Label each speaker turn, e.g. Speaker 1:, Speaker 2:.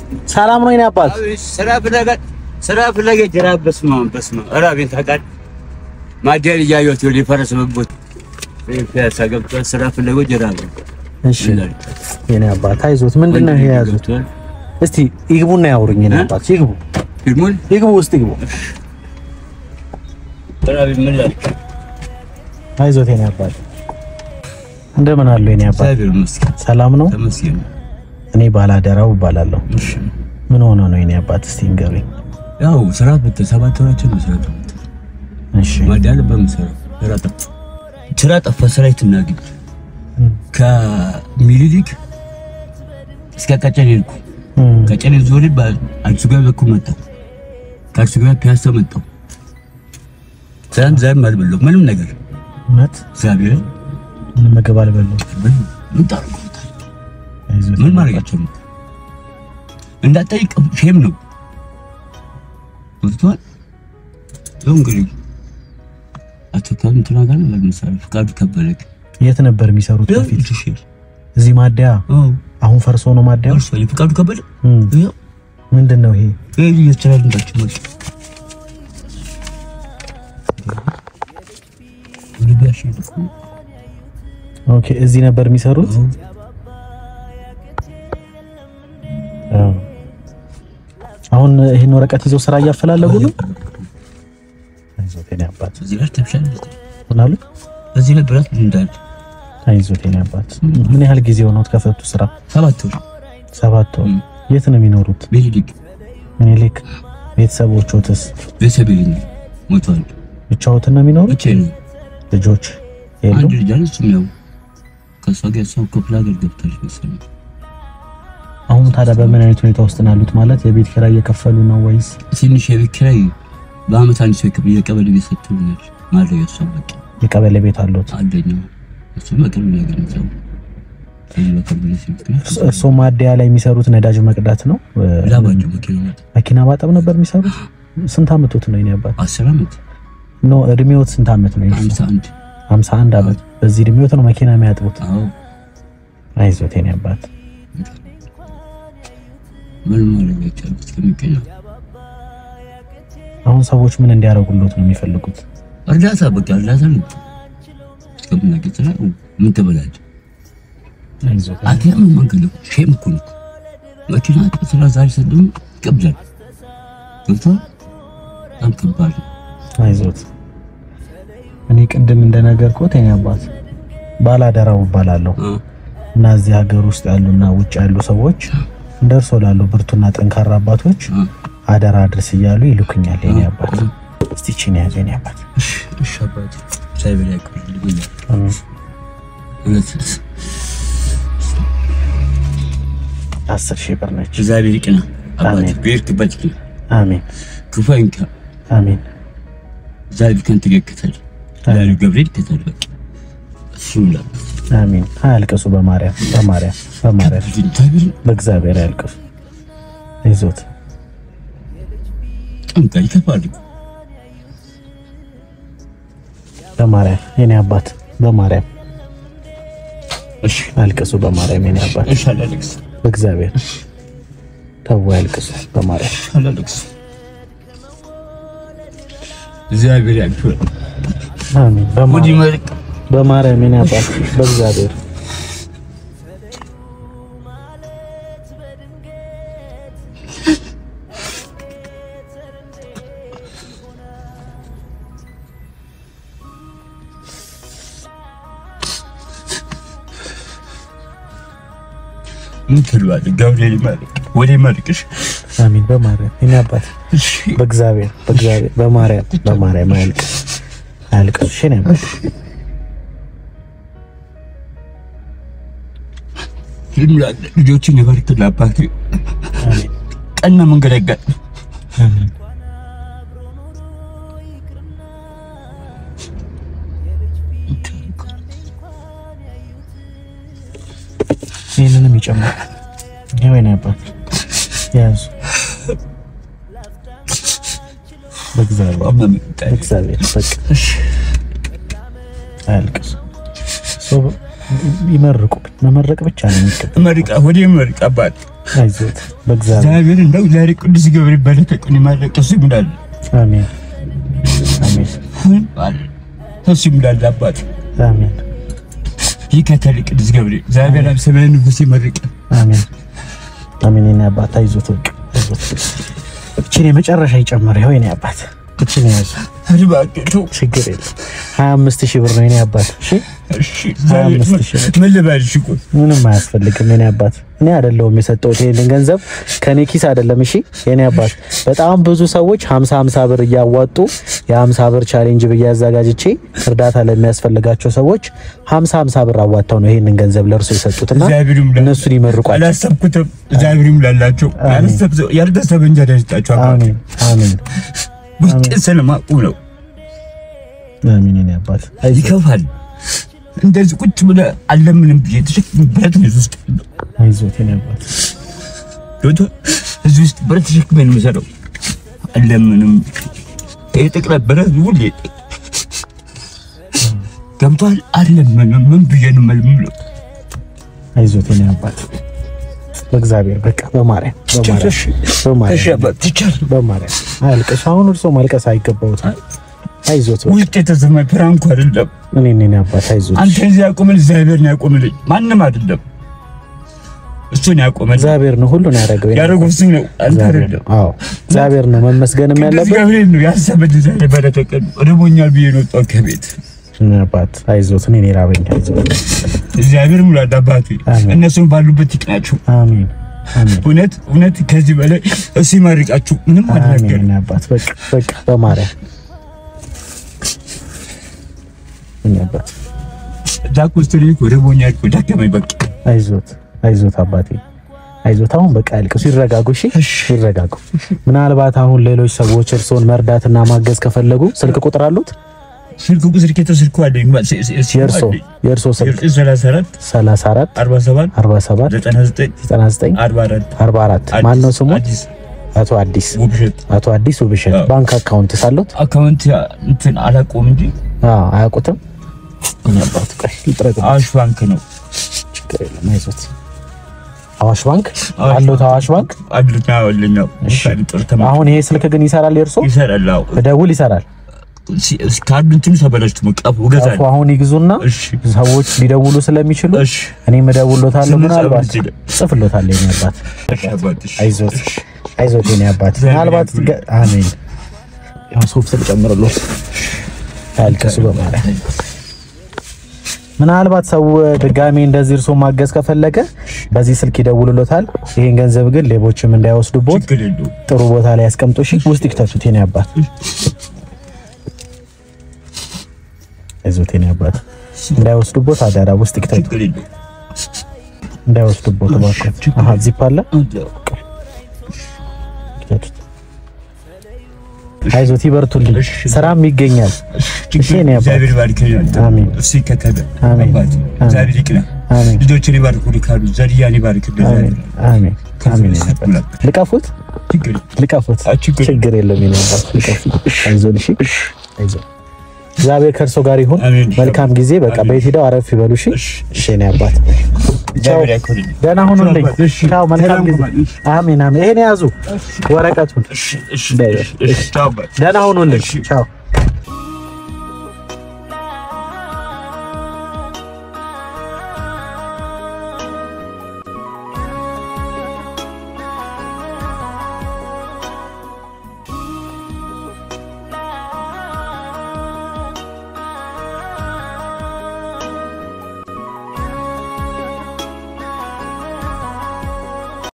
Speaker 1: ሰላም ነው የኔ አባት?
Speaker 2: ስራ ፍለጋ ስራ ፍለጋ ጅራብ በስመ አብ በስመ አብ እራቤን ታውቃለህ። ማደር እያየሁት ወደ ፈረስ መቦት ፒያሳ ገብቷል። ስራ ፍለጋ ጅራብ
Speaker 1: እሺ የኔ አባት አይዞት። ምንድን ነው ይሄ የያዙት? እስቲ ይግቡና ያውሩኝ የኔ አባት። ይግቡ
Speaker 2: ፊልሙን
Speaker 1: ይግቡ፣ ውስጥ ይግቡ።
Speaker 2: እራቤን ምን ላድርግ?
Speaker 1: አይዞት የኔ አባት። እንደምን አሉ የኔ አባት?
Speaker 2: እግዚአብሔር ይመስገን
Speaker 1: ሰላም ነው?
Speaker 2: ተመስገን።
Speaker 1: እኔ ባላደራው እባላለሁ።
Speaker 2: እሺ
Speaker 1: ምን ሆነ ነው የኔ አባት? እስቲ ንገሩኝ።
Speaker 2: ያው ስራ ፈተ ሰባት ወራችን ነው ስራ ፈተ
Speaker 1: እሺ
Speaker 2: ማዳል በምሰራ ስራ ጠፋ ስራ ጠፋ። ስራ የት እናግኝ? ከሚኒሊክ እስከ ቀጨኔ ሄድኩ።
Speaker 1: እም፣
Speaker 2: ቀጨኔ ዞሬ በአዲሱ ገበያ በኩል መጣሁ። ከአዲሱ ገበያ ፒያሳ መጣሁ። ትናንት ዛሬም አልበላሁም ምንም ነገር
Speaker 1: እውነት
Speaker 2: እግዚአብሔር
Speaker 1: ምንም ምግብ አልበላሁም።
Speaker 2: ምን ምን ታደርጉታል?
Speaker 1: አይዞት
Speaker 2: ምን ማድረጋቸው ነው? እንዳጠይቅ ሼም ነው ወጥቷል። ይኸው እንግዲህ አቶ ካብ እንትና ጋር ነበር ምሳሌ ፍቃዱ ከበለክ
Speaker 1: የት ነበር የሚሰሩት በፊት? እዚህ ማደያ።
Speaker 2: አዎ
Speaker 1: አሁን ፈርሶ ነው ማደያ።
Speaker 2: እርሷ የፍቃዱ ከበለ
Speaker 1: እም፣
Speaker 2: ይኸው
Speaker 1: ምንድን ነው ይሄ?
Speaker 2: ይሄ ይችላል እንዳችሁ ማለት ልቢያሽ
Speaker 1: ኦኬ እዚህ ነበር የሚሰሩት። አዎ። አሁን ይህን ወረቀት ይዘው ስራ እያፈላለጉ ነው። አይዞት የኔ አባት።
Speaker 2: እዚህ ላይ ተብሻለች።
Speaker 1: ምን አሉ?
Speaker 2: እዚህ ላይ ብረት እንዳለ
Speaker 1: አይዞት የኔ አባት። ምን ያህል ጊዜ ሆኖት ከፈቱ ስራ?
Speaker 2: ሰባት ወር
Speaker 1: ሰባት ወር።
Speaker 2: እም።
Speaker 1: የት ነው የሚኖሩት?
Speaker 2: ቤሊሊክ
Speaker 1: ምኒልክ። ቤተሰቦቹትስ
Speaker 2: ቤተሰብ የለኝም ሞቷል።
Speaker 1: ብቻዎትን ነው የሚኖሩት?
Speaker 2: ብቻዬን ነው።
Speaker 1: ልጆች የሉ?
Speaker 2: አንድ ልጅ አለች። ያው ከእሷ ጋር እሷ ክፍለ ሀገር ገብታለች መሰለኝ።
Speaker 1: አሁን ታዲያ በምን አይነት ሁኔታ ውስጥ ነው ያሉት? ማለት የቤት ኪራይ እየከፈሉ ነው ወይስ?
Speaker 2: ትንሽ የቤት ኪራይ በአመት አንድ ሰው ክፍል የቀበሌ ቤት ሰጥቶኛል። ማድረግ እሷ በቃ
Speaker 1: የቀበሌ ቤት አሉት?
Speaker 2: አንደኛው እሱ በቅርብ ነው ያገኘው። ከዚህ በቅርብ ነው ሲምክንያት
Speaker 1: እርስዎ ማደያ ላይ የሚሰሩት ነዳጅ መቅዳት ነው?
Speaker 2: ላባቸው መኪና ናት።
Speaker 1: መኪና ማጠብ ነበር የሚሰሩት? ስንት አመቶት ነው የኔ አባት?
Speaker 2: አስር አመት
Speaker 1: ኖ እድሜዎት ስንት አመት ነው? የእርሶ?
Speaker 2: አምሳ አንድ
Speaker 1: ሃምሳ አንድ አመት። በዚህ እድሜዎት ነው መኪና የሚያጥቡት?
Speaker 2: አዎ
Speaker 1: አይዞት የኔ አባት።
Speaker 2: ምን ማድረግ አይቻልም። እስከሚገኝ ነው
Speaker 1: አሁን ሰዎች ምን እንዲያደርጉሎት ነው የሚፈልጉት?
Speaker 2: እርዳታ በቃ እርዳታ ነው። እስከምናገኝ ስራ ምን ትበላለህ?
Speaker 1: አይዞት
Speaker 2: አትያም መንገድ ነው። ሼም እኮ ነው። መኪና ስራ ዛሬ ሰድም ይቀብዛል። ገብቶሃል? በጣም ከባድ ነው።
Speaker 1: አይዞት። እኔ ቅድም እንደነገርኩት የኔ አባት ባላደራው እባላለሁ
Speaker 2: አ
Speaker 1: እና እዚህ ሀገር ውስጥ ያሉና ውጭ ያሉ ሰዎች እንደ እርሶ ላሉ ብርቱና ጠንካራ አባቶች
Speaker 2: አ
Speaker 1: አደራ አድርስ እያሉ ይልኩኛል የኔ አባት። እስቲ ቺን ያዙ የኔ አባት።
Speaker 2: እሺ እሺ አባቴ ሳይበላ ያቆይልኝ ብያለሁ።
Speaker 1: አሜን።
Speaker 2: እውነት
Speaker 1: አስር ሺህ ብር ነች።
Speaker 2: እግዚአብሔር ይቅና አባቴ
Speaker 1: አሜን።
Speaker 2: በሄድክበት ይቅና
Speaker 1: አሜን
Speaker 2: ክፉ አይንካ።
Speaker 1: አሜን
Speaker 2: እግዚአብሔር ከአንተ ጋር ይከተል። ላሉ ገብርኤል ይከተል። በቃ እሱ ነው
Speaker 1: አሜን። አያልቅሱ በማርያም በማርያም በማርያም
Speaker 2: እግዚአብሔር
Speaker 1: በእግዚአብሔር አያልቅሱ። አይዞት
Speaker 2: ጠንቃ ይከፋል እኮ
Speaker 1: በማርያም የኔ አባት በማርያም
Speaker 2: እሺ
Speaker 1: አያልቅሱ በማርያም የኔ አባት
Speaker 2: እሺ አላለቅስ
Speaker 1: በእግዚአብሔር ተው አያልቅሱ በማርያም
Speaker 2: አላለቅስ እግዚአብሔር ያክብር።
Speaker 1: አሜን
Speaker 2: ሙዲ
Speaker 1: በማርያም
Speaker 2: መልክ
Speaker 1: በማርያም የኔ አባት በእግዚአብሔር
Speaker 2: ምን ትለዋለህ? ገብርኤል ይመርቅ ወደ ይመርቅሽ።
Speaker 1: አሜን በማርያም የኔ አባት
Speaker 2: እሺ
Speaker 1: በእግዚአብሔር በእግዚአብሔር በማርያም በማርያም አያልቅሱ አያልቅሱ እሺ የኔ አባት
Speaker 2: ይምላል ልጆችን ይባርክልህ አባቴ።
Speaker 1: አሜን
Speaker 2: ቀና መንገድ ያጋጥም።
Speaker 1: አሜን ይህንንም ይጨምር። ይኸው የኔ አባት ያዙ። በእግዚአብሔር በእግዚአብሔር በቃ አያልቅሱ። ሰው ይመርቁ መመረቅ ብቻ ነው የሚገባው።
Speaker 2: መርቃ ወደ ይመርቅ አባት
Speaker 1: አይዞት በእግዚአብሔር
Speaker 2: እግዚአብሔር እንደው ዛሬ ቅዱስ ገብርኤል በለተቀን የማለቀሱ ይምላል
Speaker 1: አሜን አሜን
Speaker 2: እሱ ይምላል አባት
Speaker 1: አሜን
Speaker 2: ይከተል ቅዱስ ገብርኤል እግዚአብሔር አብ ሰማያዊ ንጉሥ ይመርቅ
Speaker 1: አሜን አሜን። የኔ አባት አይዞት በቃ አይዞት። እቺን የመጨረሻ ይጨምር። ይኸው የኔ አባት እቺን ያዙ፣
Speaker 2: አድባቅቱ
Speaker 1: ችግር የለም። ሀያ አምስት ሺህ ብር ነው የኔ አባት። እሺ
Speaker 2: እሺ
Speaker 1: ሀያ አምስት ሺህ ብር
Speaker 2: ምን ልበልሽ እኮ
Speaker 1: ምንም አያስፈልግም የኔ አባት። እኔ አይደለሁም የሰጠሁት ይሄንን ገንዘብ ከኔ ኪስ አይደለም። እሺ የኔ አባት፣ በጣም ብዙ ሰዎች 50 50 ብር እያዋጡ የ50 ብር ቻሌንጅ ብዬ አዘጋጅቼ እርዳታ ለሚያስፈልጋቸው ሰዎች 50 50 ብር አዋጣው ነው ይሄንን ገንዘብ ለእርሱ የሰጡትና
Speaker 2: እግዚአብሔር ይሙላ።
Speaker 1: እነሱን ይመርቋል።
Speaker 2: አላሰብኩትም። እግዚአብሔር ይሙላላቸው። ያላሰብ- ያልታሰበ እንጀራ ይስጣቸው። አባት
Speaker 1: አሜን አሜን
Speaker 2: ውስጤን ስለማቁ ነው።
Speaker 1: አሜን የኔ አባት አይዞህ
Speaker 2: ይከፋል። እንደዚህ ቁጭ ብለህ አለምንም ብዬ ተሸክምበት ነው እዚህ ውስጥ ያለው።
Speaker 1: አይዞህ የኔ አባት
Speaker 2: ዶቶ እዚህ ውስጥ ብረት ተሸክሜ ነው የምሰራው። አለምንም ይሄ ጥቅለ ብረት ሁሌ ገብቷል። አለምንም ምን ብዬ ነው የምልምለው?
Speaker 1: አይዞህ የኔ አባት በእግዚአብሔር በቃ በማርያም በማርያም
Speaker 2: እሺ
Speaker 1: በማርያም
Speaker 2: አባት ትቻለህ።
Speaker 1: በማርያም አያልቅሱ። አሁን እርሶ ማልቀስ አይገባውትም። አይዞት በቃ
Speaker 2: ውስጥ የተሰማኝ ፍራንኩ አይደለም።
Speaker 1: እኔ እኔ አባት አይዞት።
Speaker 2: አንተ እዚህ ያቆመን እግዚአብሔር ነው ያቆምልኝ፣ ማንም አይደለም። እሱን ያቆመል
Speaker 1: እግዚአብሔር ነው ሁሉን ያደረገው። የኔ
Speaker 2: ያደረገው እሱ ነው፣ አንተ
Speaker 1: እግዚአብሔር
Speaker 2: አይደለም።
Speaker 1: ነው። አዎ እግዚአብሔር ነው መመስገንም
Speaker 2: ቅዱስ
Speaker 1: ያለበት።
Speaker 2: ገብርኤል ነው ያሰበልኝ። ዛሬ በለተቀን ርቦኛል ብዬ ነው የወጣሁት ከቤት።
Speaker 1: እኔ አባት አይዞት። እኔ እኔ ራበኝ። አይዞት።
Speaker 2: እግዚአብሔር ሙላድ አባቴ
Speaker 1: አሜን።
Speaker 2: እነሱን ባሉበት ይቅናቸው።
Speaker 1: አሜን አሜን
Speaker 2: እውነት እውነት ከዚህ በላይ እሱ ይመርቃችሁ። ምንም
Speaker 1: አሜን።
Speaker 2: አልናገርም።
Speaker 1: እኔ አባት በቃ በቃ በማርያም እኔ አባት
Speaker 2: ዳኩስትሪ ርቦኛል እኮ ደከመኝ በቃ።
Speaker 1: አይዞት አይዞት አባቴ አይዞት። አሁን በቃ ያልቅሱ፣ ይረጋጉ። እሺ ይረጋጉ። ምናልባት አሁን ሌሎች ሰዎች እርስዎን መርዳትና ማገዝ ከፈለጉ ስልክ ቁጥር አሉት?
Speaker 2: ስልክ ቁጥር ከተ ስልኩ አለኝ
Speaker 1: የእርሶ የእርሶ ስልክ
Speaker 2: ሰላሳ አራት
Speaker 1: 34
Speaker 2: አርባ ሰባት
Speaker 1: 47
Speaker 2: ዘጠና ዘጠኝ
Speaker 1: 99
Speaker 2: አርባ አራት
Speaker 1: 44 ማን ነው ስሙ?
Speaker 2: አዲስ
Speaker 1: አቶ አዲስ
Speaker 2: ውብሸት
Speaker 1: አቶ አዲስ ውብሸት።
Speaker 2: አዎ።
Speaker 1: ባንክ አካውንት ሳሉት?
Speaker 2: አካውንት እንትን አላውቀውም እንጂ
Speaker 1: አዎ አያውቁትም። እኔ አባት ቆይ ልጥረግ።
Speaker 2: አዋሽ ባንክ ነው
Speaker 1: ችግር የለም አይዞት። አዋሽ ባንክ
Speaker 2: አዋሽ
Speaker 1: አሉት? አዋሽ ባንክ
Speaker 2: አድርና ወለኛው
Speaker 1: እሺ።
Speaker 2: ጥር ተማ
Speaker 1: አሁን ይሄ ስልክ ግን ይሰራል? የእርሶ
Speaker 2: ይሰራል። አዎ
Speaker 1: ደውል ይሰራል።
Speaker 2: ሲ- ካርዱ እንትኑ ተበላሽቶ መቀፉ ገዛል።
Speaker 1: ጠፉ አሁን ይግዙና
Speaker 2: እሺ
Speaker 1: ሰዎች ሊደውሉ ስለሚችሉ
Speaker 2: እሺ
Speaker 1: እኔም እደውልሎታለሁ።
Speaker 2: ስም
Speaker 1: ምናልባት
Speaker 2: ጻፍ ይችላል።
Speaker 1: ጽፍሎታለሁ የኔ አባት
Speaker 2: እሺ አባት እሺ
Speaker 1: አይዞት አይዞት የኔ አባት
Speaker 2: እግዚአብሔር
Speaker 1: ምናልባት
Speaker 2: ያክብርልኝ።
Speaker 1: ገ- አሜን ያው ሶፍት ልጨምርሎት አያልቅሱ በማለት ምናልባት ሰው ድጋሜ እንደዚህ እርሶ ማገዝ ከፈለገ በዚህ ስልክ ይደውልሎታል። ይሄን ገንዘብ ግን ሌቦችም እንዳይወስዱቦት
Speaker 2: ችግር የለውም።
Speaker 1: ጥሩ ቦታ ላይ ያስቀምጡ። እሺ ውስጥ ይክተቱት የኔ አባት አይዞት የኔ አባት እንዳይወስዱቦት አደራ ውስጥ ይክተቱ
Speaker 2: ችግር የለውም።
Speaker 1: እንዳይወስዱቦት እባክዎት። አሃ ዚፕ አለ ይክተቱት። አይዞት ይበርቱልኝ።
Speaker 2: እሺ።
Speaker 1: ስራም ይገኛል። እሺ የኔ አባት
Speaker 2: እግዚአብሔር ይባርክህ።
Speaker 1: አሜን።
Speaker 2: እሱ ይከተለ
Speaker 1: አሜን።
Speaker 2: አባት እግዚአብሔር ይቅና።
Speaker 1: አሜን
Speaker 2: ልጆችን ይባርኩ ሊካሉ ዘርያን ይባርክ
Speaker 1: አሜን አሜን አሜን የኔ አባት ልቀፉት
Speaker 2: ችግር
Speaker 1: ልቀፉት
Speaker 2: አ ችግር
Speaker 1: ችግር የለም የኔ አባት ልቀፉት። አይዞን እሺ አይዞን እግዚአብሔር ከእርሶ ጋር ይሁን።
Speaker 2: አሜን።
Speaker 1: መልካም ጊዜ። በቃ
Speaker 2: አሜን።
Speaker 1: ቤት ሂደው አረፍ ይበሉ። እሺ
Speaker 2: እሺ።
Speaker 1: እሺ የኔ አባት
Speaker 2: እግዚአብሔር ያክብርልኝ።
Speaker 1: ደህና ሁኑልኝ።
Speaker 2: እሺ።
Speaker 1: ቻው። መልካም ጊዜ።
Speaker 2: ሰላም ሁኑ።
Speaker 1: አሜን አሜን። ይሄን ያዙ ወረቀቱን።
Speaker 2: እሺ እሺ
Speaker 1: እንዳይበል።
Speaker 2: እሺ ቻው አባት።
Speaker 1: ደህና ሁኑልኝ።
Speaker 2: እሺ።
Speaker 1: ቻው